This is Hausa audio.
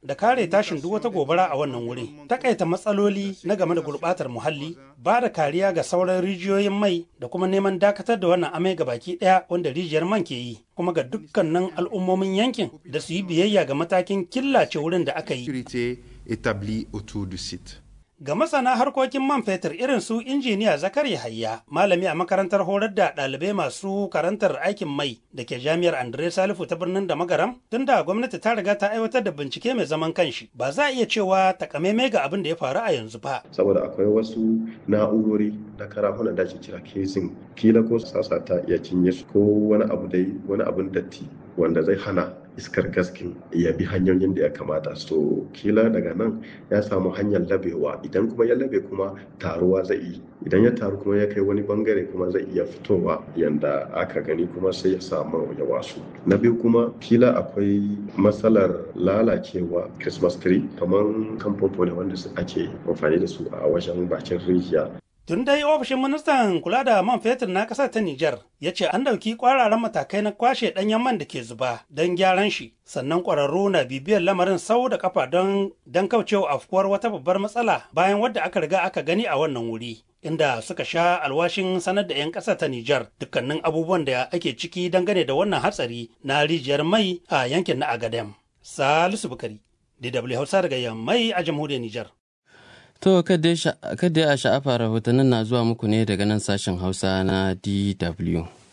da kare tashin duk wata gobara a wannan wuri takaita matsaloli na game da gurbatar muhalli ba da kariya ga sauran rijiyoyin mai da kuma neman dakatar da wannan amai ga baki daya wanda rijiyar man ke yi kuma ga dukkanin al'ummomin yankin da su yi biyayya ga matakin killace wurin da aka yi Ga masana harkokin man fetur irin su injiniya Zakari Hayya, malami a makarantar horar da ɗalibai masu karantar aikin mai da ke jami'ar Andre Salifu ta birnin da magaram, tunda gwamnati ta riga ta aiwatar da bincike mai zaman kanshi, ba za a iya cewa takamaimai ga abin da ya faru a yanzu ba. Saboda akwai wasu na'urori na karafuna da ake kira kesin, kila ko sasa ta iya cinye su ko wani abu dai wani abun datti wanda zai hana iskar gaskin ya bi hanyoyin da ya kamata so kila daga nan ya samu hanyar labewa idan kuma ya labe kuma taruwa zai yi idan ya taru kuma ya kai wani bangare kuma zai iya fitowa yanda aka gani kuma sai ya samu ya wasu na biyu kuma kila akwai matsalar lalacewa christmas tree kamar kamfofo ne wanda ake amfani da su a wajen bakin rijiya Tun dai ofishin ministan kula da man fetur na ƙasar ta Nijar ya ce an ɗauki ƙwararan matakai na kwashe ɗanyen man da ke zuba don gyaran shi, sannan ƙwararru na bibiyar lamarin sau da kafa don don kaucewa afkuwar wata babbar matsala bayan wadda aka riga aka gani a wannan wuri. Inda suka sha alwashin sanar da 'yan ƙasar ta Nijar dukkanin abubuwan da ake ciki dangane da wannan hatsari na rijiyar mai a yankin na Agadem. Salisu Bukari, DW Hausa daga Yammai a jamhuriyar Nijar. To, kada a sha'afa rahotannin na zuwa muku ne daga nan sashen Hausa na DW.